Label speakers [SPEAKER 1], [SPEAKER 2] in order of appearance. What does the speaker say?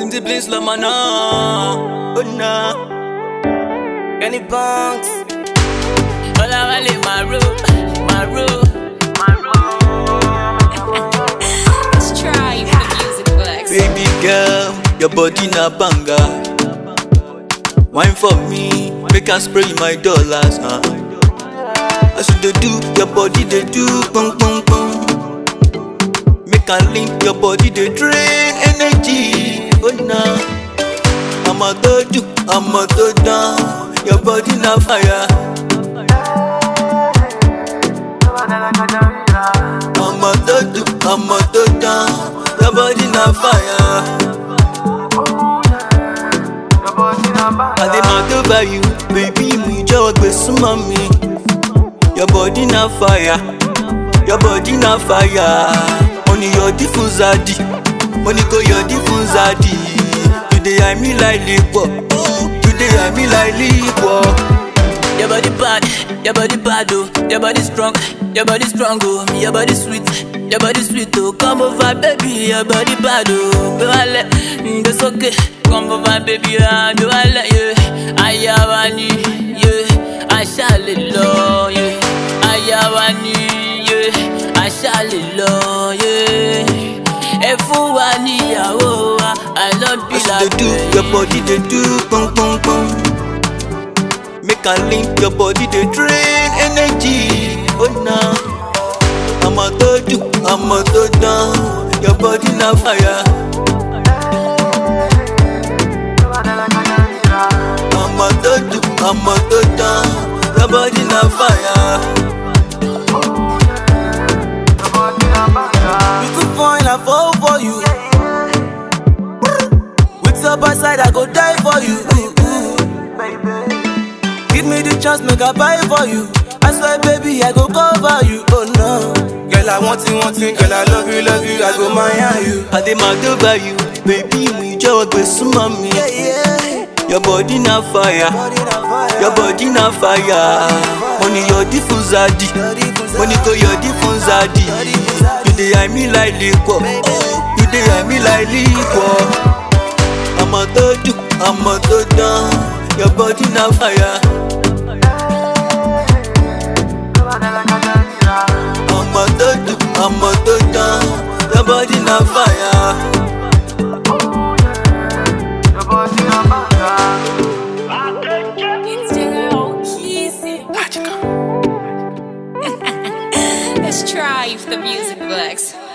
[SPEAKER 1] Easy please lamana Oh nah
[SPEAKER 2] Any bunks?
[SPEAKER 3] Olawale Maru, Maru.
[SPEAKER 4] Let's try for music flex.
[SPEAKER 1] Baby girl, your body na banga Wine for me, make I spray my dollars huh? As you dey do, your body dey do pum pum pum Make I link your body dey drain energy Oh nah I'ma do do, I'ma do down Your body na fire I'ma do do, I'ma do down Your body na fire I dey mad over you, baby mi jọ̀wọ́ gbé súnmọ́ mi. Your body na fire, your body na fire. Mo ní yọ̀dí fún Zadi, mo ní kò yọ̀dí fún Zadi. You dey eye me like lipo, you dey eye me like lipo.
[SPEAKER 3] Your body bad, your body bad oh. Your body strong, your body strong oh. Your body sweet, your body sweet oh. Come over baby, your body bad oh. Go ale, it's okay. Come over baby, ah, go ale yeah. Ayawani yeah, aṣáálẹ̀ lọ yeah. Ayawani yeah, aṣáálẹ̀ lọ yeah. Ẹ fún wa níyàwó wa, I love you
[SPEAKER 1] As you
[SPEAKER 3] like
[SPEAKER 1] dey do, your body dey do pum pum pum. Make I link your body dey drain energy. Oh nah. I'ma do do, I'ma do down. Your body na fire. I'ma do do, I'ma do down. Your body na fire.
[SPEAKER 2] You too fine, I fall for you. With your by side, I go die for you. Give me the chance, make I buy for you. I swear, baby, I go cover you. Oh no. Girl, I want you, want you. Girl, I love you, love you. I go marry you.
[SPEAKER 1] I dey mad over you, baby mi jọ̀wọ́ gbé súnmọ́ mi.
[SPEAKER 2] Yeah, yeah.
[SPEAKER 1] Your body na fire.
[SPEAKER 2] Body na fire.
[SPEAKER 1] Your body na fire. Mo ní yọ̀dí fún Zadi.
[SPEAKER 2] Body for
[SPEAKER 1] Mo ní kò yọ̀dí fún Zadi. You dey eye me like lipo. You dey eye me like lipo. I'ma do do, I'ma do down. Your body na fire. I'ma do do, I'ma do down. Your body na fire.
[SPEAKER 4] It's the girl, Kizzy. Let's try for music flex.